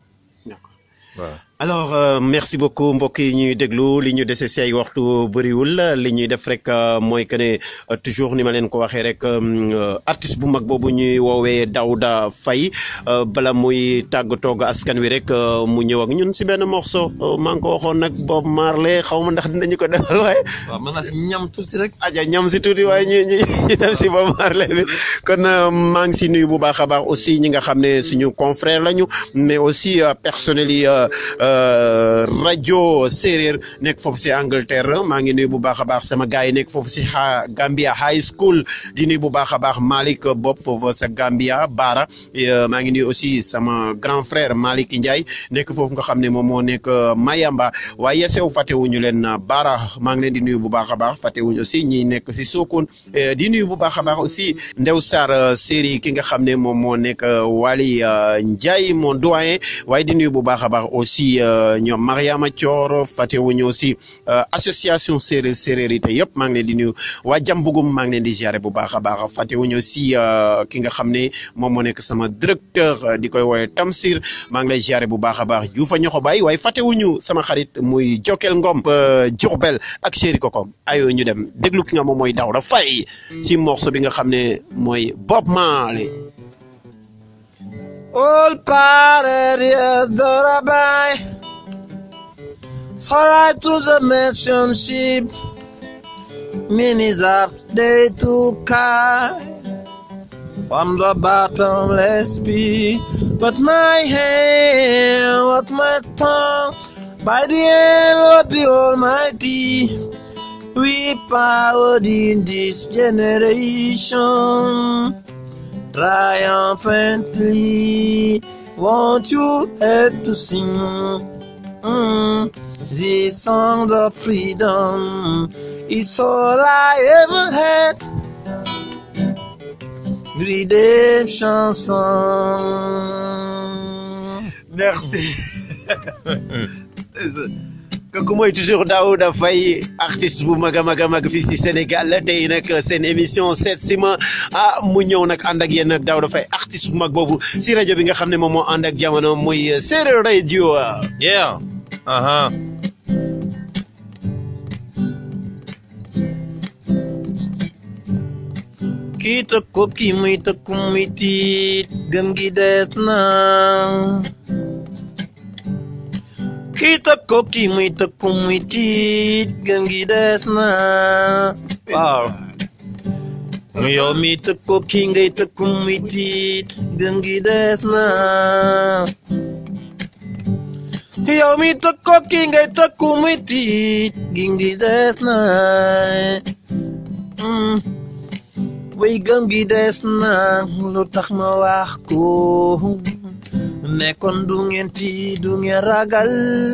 waaw alors euh, merci beaucoup mbokk yi ñuy déglu li ñu dese si ay waxtu bëriwul li ñuy def rek mooy que ne toujours ni ma leen ko waxee rek artiste bu mag boobu ñuy woowee Daouda Faye bala muy tàggatoo ak askan wi rek mu ñëw ak ñun si benn morceau maa ngi ko waxoon nag Bob Marley xaw ma ndax dinañu ko defal waaye. waaw mën naa si ñam tuuti rek. aja ñam si tuuti waaye ñu ñu ñu dem si Bob Marley bi kon maa ngi si nuyu bu baax a baax aussi ñi nga xam ne suñu confrère lañu mais aussi personnel yi. rajo séeréer nekk foofu si Angleterre maa ngi nuyu bu baax a baax sama gars yi nekk foofu si xa Gambia High School di nuyu bu baax a baax Malick Bob foofu sa Gambia Baara maa ngi nuyu aussi sama grand frère Malick Ndiaye nekk foofu nga xam ne moom moo nekk Mayamba waaye sew fàttewuñu leen Baara maa ngi leen di nuyu bu baax a baax fàttewuñu aussi ñi nekk si Sokone di nuyu bu baax a baax aussi Ndew Sarr série ki nga xam ne moom moo nekk Wali Ndiaye mon doyen waaye di nuyu bu baax a baax aussi ñoom Mariama Thior fàttewuñu aussi association séeréer séréerité yëpp maa ngi leen di nuyu waa Jambugum maa ngi leen di ziare bu baax a baax fàttewuñu aussi ki nga xam ne moom moo nekk sama directeur di koy woowee Tamsir maa ngi lay ziare bu baax a baax Juufa ñoxo bay waaye fàttewuñu sama xarit muy Jokel Ngom Diourbel ak chéri kokom ayo ñu dem déglu ki nga moom mooy Daouda Faye si morceau bi nga xam ne mooy Bob Marley All parted yes, Dorabai. Fly to the mission ship. Minis up day to kai. From the bottomless pit. But my hand, what my tongue. By the hand of the Almighty. We powered in this generation triumphantly. Won't you help to sing mm, this song of freedom? It's all I ever had. Redemption song. Merci. kooku mooy toujours Daouda Faye artiste bu mag a mag a mag fii si Sénégal tey nag seen émission seet si ma ah mu ñëw nag ànd ak yéen nag Daouda Faye artiste bu mag boobu si rajo bi nga xam ne moom moo ànd ak jamono muy Séeréer Radio. yeah. aha kii tëkko kii muy tëkku muy tiit gëm gi des na kii tëg ko kii muy tëg ku muy tiit gëm gi des na waaw yow mi tëg ko kii ngay tëg ku muy tiit gëm gi des na yow mi tëg ko kii ngay tëg ku muy tiit gëm gi des na mm. way gëm gi des na lu tax ma wax ko nekkoon du ngeen ci du ngeen ragal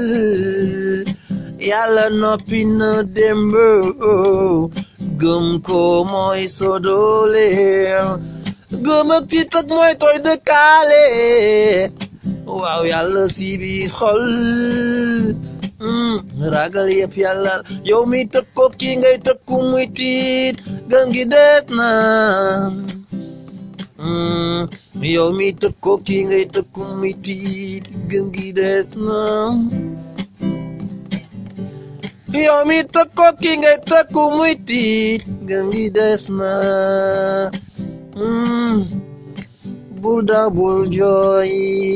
yàlla noppi na démb gëm ko mooy so doole gëm ak tiit ak mooy tooy dëkkaale waaw yàlla si bi xol ragal yëpp yàlla yow mi tëkk ko kii ngay tëkku muy tiit gëm gi des na yow mi tëkk ko kii ngay tëkku muy tiit gëm gi des na yow mi tëkk ko kii ngay tëkku muy tiit gëm gi des na bul daw bul jooy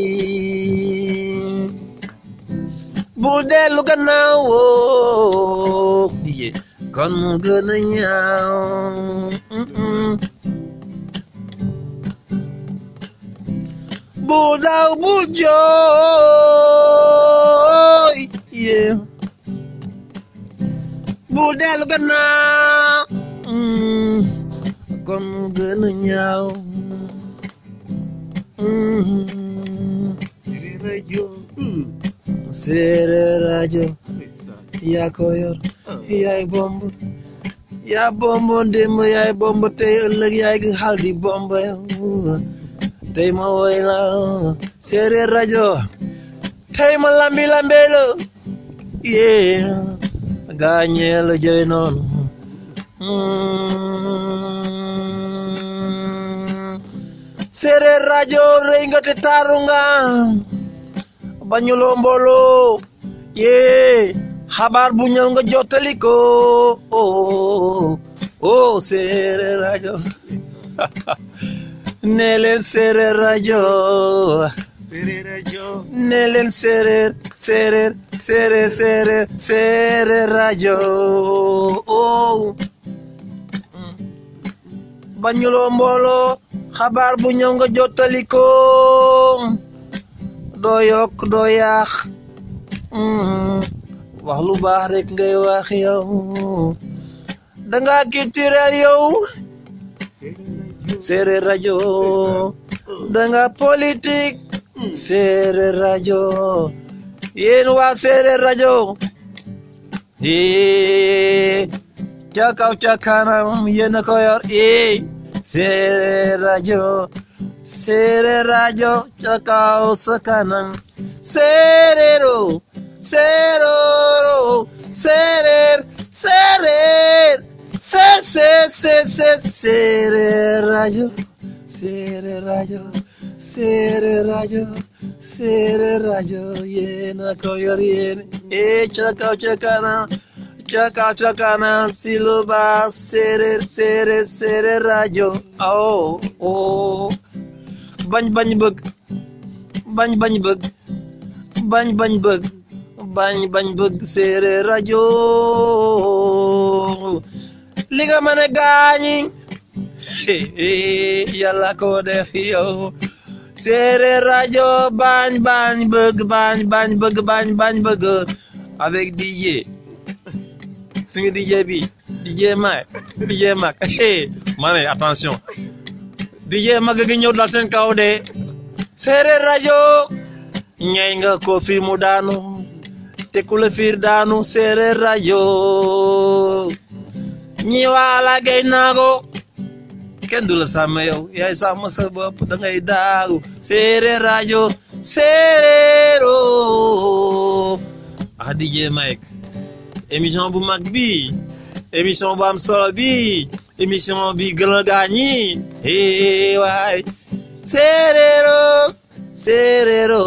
bul dellu gannaaw woo diye kon mu gën a ñaaw bul daw bul jooy yeah. bul dellu gannaaw kon mu gën a ñaaw séeréer rajo yaa ko yor yaay bomb yaa bombo démb yaay bomb tey ëllëg yaay gi xal di bomb tey ma woy la séeréer rajo tey ma lambi lambe la yee gaañee la jëy noonu séeréer rajo rëy nga te taaru nga bañuloo mbooloo yee xabaar bu ñëw nga jottali ko oh oh séeréer rajo nee leen séeréer rajo séeréer rajo nee leen séeréer séeréer séeréer séeréer séeréer rajo oh bañuloo mbooloo xabaar bu ñëw nga jottali ko doo yokk doo yaax wax lu baax rek ngay wax yow danga culturel yow séeréer rajo danga politique séeréer rajo yéen waa séeréer rajo ee ca kaw ca kanam yéen a ko yor ee séeréer rajo séeréer rajo ca kaw sa kanam séeréero séeréero séeréer séeréer sé sé sé sé séeréer rajo séeréer rajo séeréer rajo séeréer rajo yéen a ko yor yéen ee ca kaw ca kanam ca kaw ca kanam si lu baax séeréer séeréer séeréer rajo oh oh bañ bañ bëgg bañ bañ bëgg bañ bañ bëgg bañ bañ bëgg séeréer rajo li nga mën a gaañi yàlla ko def yow séeréer rajo bañ bañ bëgg bañ bañ bëgg bañ bañ bëgg avec DJ suñu DJ bi DJ Mag DJ Mag ma ne attention DJ Mag gi ñëw dal seen kaw de séeréer rajo ñay nga ko fi mu daanu te ku la fiir daanu séeréer rajo ñi waala gay naago kenn du la sàmm yow yaay sàmm sa bopp da ngay daagu séeréer rajo séeréero ah DJ Mike émission bu mag bi émission bu am solo bi émission bi gën a gaañi eh waay séeréero séeréero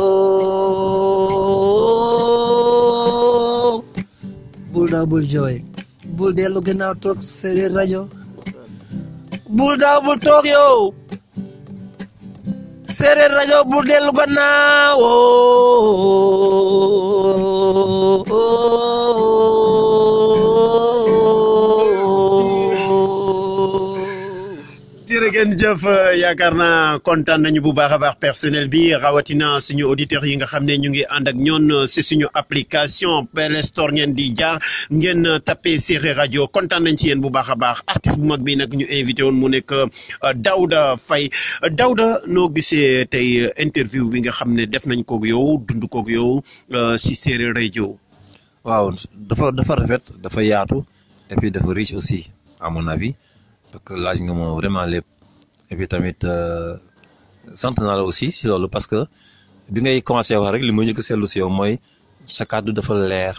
bul daaw bul jooy bul dellu gannaaw toog séeréer rajo bul daaw bul toog yow séeréer rajo bul dellu gannaaw jërëgeen jëf yaakaar naa kontaan nañu bu baax a baax personnel bi rawatina suñu auditeurs yi nga xam ne ñu ngi ànd ak ñoon si suñu application Play Store ngeen di jaar ngeen tapé Séeréer rajo kontaan nañ ci yéen bu baax a baax artiste bu mag bi nag ñu invité woon mu nekk Daouda Faye Daouda noo gisee tey interview bi nga xam ne def nañ koog yow dund koog yow si Séeréer rajo. waaw dafa dafa rafet dafa yaatu et puis dafa riche aussi à mon avis. parce que laaj nga ma vraiment lépp et puis tamit sant naa la aussi si loolu parce que bi ngay commencé wax rek li ma njëkk a seetlu si yow mooy sa kàddu dafa leer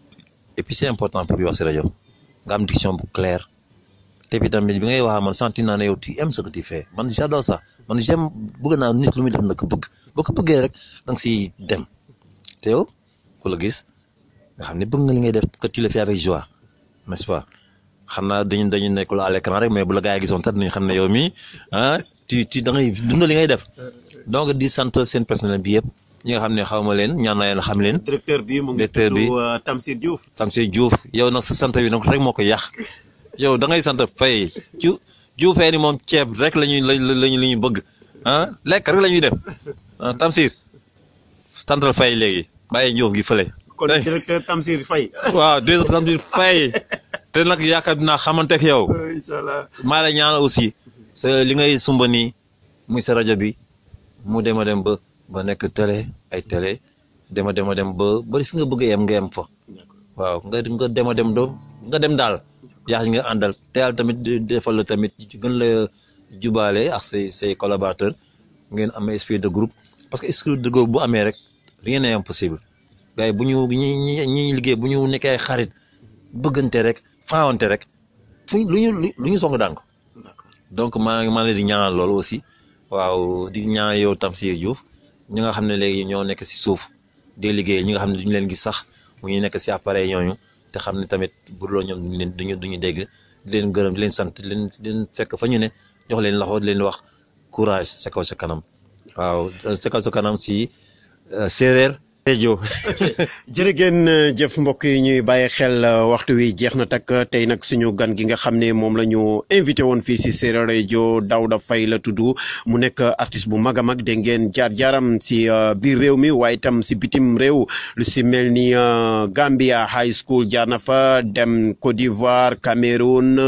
et puis c'est important pour wax si rajo nga am diction bu claire te puis tamit bi ngay wax man senti naa ne yow tu aimes ce que tu fais man j'adore ça man j'aime bëgg naa nit lu muy def na ko bëgg boo ko bëggee rek da nga siy dem te yow ku la gis nga xam ne bëgg nga li ngay def que tu le fais avec joie n'est-ce pas. xam naa dañu dañu nekkul à l'écran rek mais bu la gaa yi gisoon tat nañu xam ne yow mii ah ti ti da ngay dund li ngay def donc di sant seen personnel bi yëpp ñi nga xam ne xaw ma leen ñaan naa leen xam leen. directeur bi mu ngi directeur bi tudd Tamsir Diouf. Tamsir Diouf yow nag sa sant bi nag rek moo ko yàq yow da ngay sant Faye ju Dioufee ni moom ceeb rek la ñuy la lañu la ñuy bëgg ah lekk rek la ñuy def ah Tamsir santal Faye léegi bàyyi Diouf gi fële. kon directeur Tamsir Faye. waaw directeur Tamsir Faye. te nag yaakaar dinaa xamante ak yow. incha allah maa la ñaanal aussi. sa li ngay sumba nii muy sa rajo bi mu dem a dem ba ba nekk télé ay télé dem a dem a dem ba ba fi nga bëgg a yem nga yem fa. waaw nga nga dem a dem do nga dem daal. yaa nga àndal te yàlla tamit defal la tamit gën la jubaale ak say say collaborateurs ngeen am esprit de groupe parce que esprit de groupe bu amee rek rien n'est impossible gars yi bu ñu ñi ñi ñi liggéey bu ñu nekkee ay xarit bëggante rek. faawante rek fu lu ñu lu ñu song daan ko donc maa ngi maa leen di ñaanal loolu aussi waaw di ñaan yow Tamsir Diouf ñi nga xam ne léegi ñoo nekk si suuf di liggéey ñi nga xam ne duñu leen gis sax mu ñu nekk si appareil ñooñu te xam ne tamit bu loolu ñoom duñu leen duñu duñu dégg di leen gërëm di leen sant di leen di leen fekk fa ñu ne jox leen loxo di leen wax courage sa kaw sa kanam waaw sa kaw sa kanam si séeréer rajo jërëgeen jëf mbokk yi ñuy bàyyi xel waxtu wi jeex na takk tey nag suñu gan gi nga xam ne moom la ñu invité woon fii si Séeréer rajo Daouda Faye la tudd mu nekk artiste bu mag a mag dégg ngeen jaar jaaram si biir réew mi waaye itam si bitim réew lu si mel ni Gambia High School jaar na fa dem Côte d'Ivoire Cameroun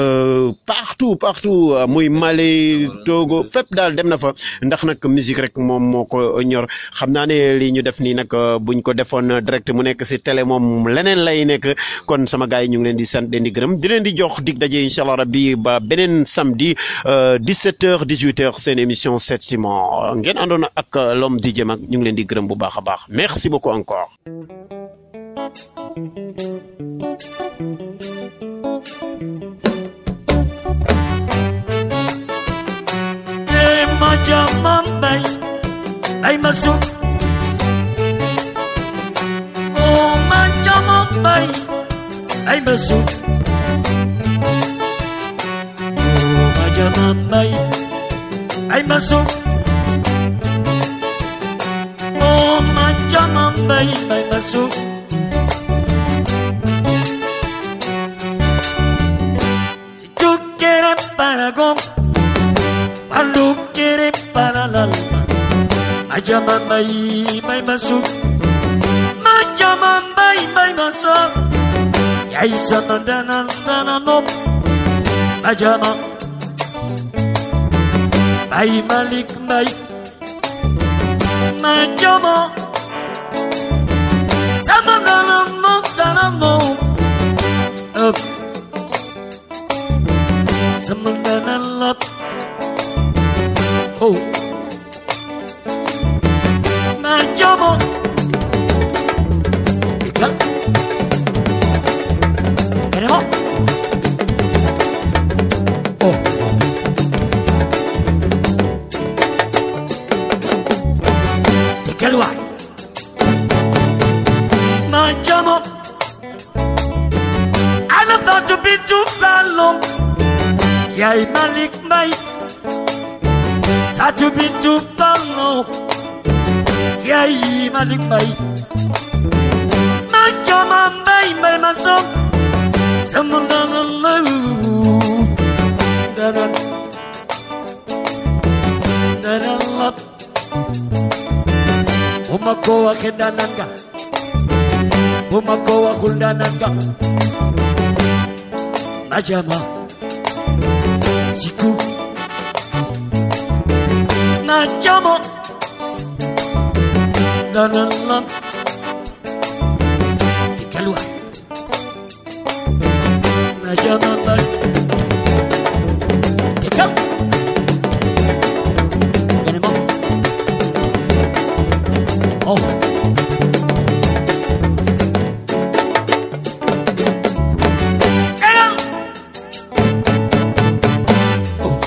partout partout muy Mali Togo fépp daal dem na fa ndax nag musique rek moom moo ko ñor xam naa ne li ñu def nii nag buñ ko defoon direct mu nekk si télé moom leneen lay nekk kon sama gars yi ñu ngi leen di sant leen di gërëm di leen di jox dig daje incha allah rabbi ba beneen samedi 17h 18h seen émission 7 Ciment ngeen àndoon ak l'homme DJ Mag ñu ngi leen di gërëm bu baax a baax merci beaucoup encore. ay masuk oh manjama bay ay masuk oh manjama bay ay masuk oh manjama bay ay masuk si tú quieres para go cuando quieres para la alma Majaman bay may masuk Majaman bay may masuk Yay sa madanan nananop Majaman Bay malik bay Majaman Sama nananop nananop Up Sama nananop Oh Majomo Tiga Tenemos Oh Tiga luar Majomo I'm about to be too long Yai Malik Mai Satu pintu balong Yai Malik Mai Majaman bay bay masuk Semundan lalu Danan Danan lap Umakowa kedanan ka Umakowa kuldanan ka Majama Siku Najamo Danan lap keluar Najama bay Kekal Gini mo Oh Kekal Oh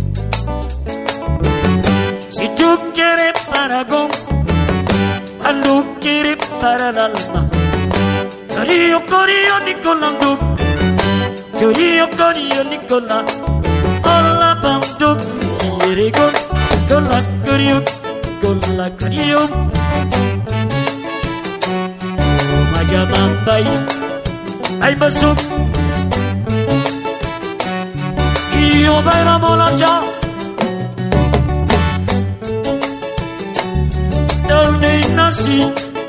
Si tú quieres para con Cuando quieres para el alma Corillo, corillo, Nicolás Duc. Corillo, corillo, Nicolás. Hola, Banduk. Quiere con, con la corillo, con la corillo. Mayamambay, ay masuk. Iyo bayram olacak. Örneğin nasıl?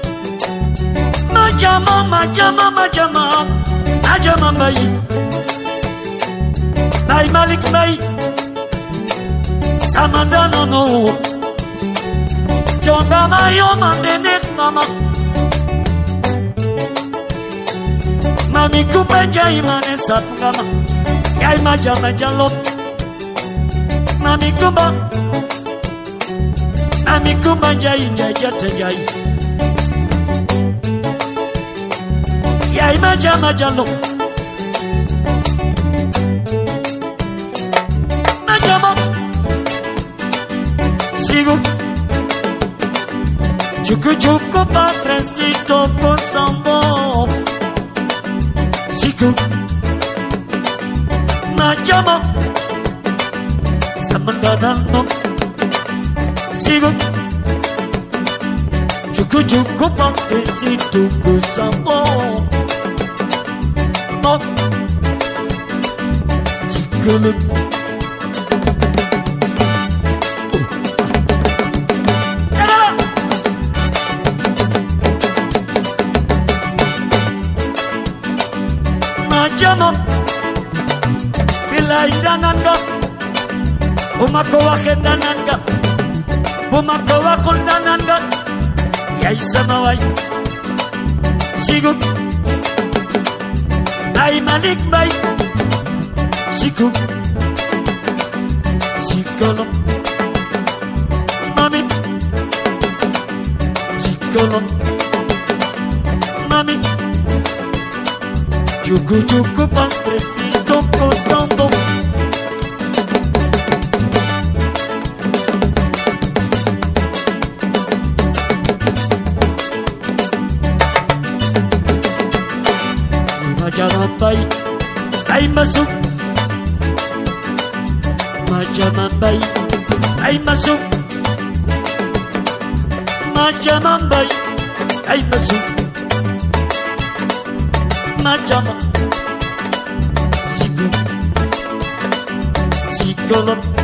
Majama, majama, majama, majama bay. Bay Malik bay. Samadana no. Jonga mayo mandenek mama. Mami kumba jai mane satngama. Yai majama jalop. Mami kumba. Mami kumba jai jai jata jai. Yai majama jalop. Majama. Sigo. Chucu chucu padrecito con sambo. Sigo. Majama. Samandanano. Sigo. Chucu chucu padrecito con sambo. No. Sigo. Majama Bilay dananga Bumako wakit dananga Bumako wakul dananga Yay samaway Sigug Ay malik bay Sigug Sigolong Mami Sigolong Mami Chucu chucu padrecito gozando Majamambay ay masuk Majamambay ay masuk Majamambay ay masuk Majama Sigo Sigolop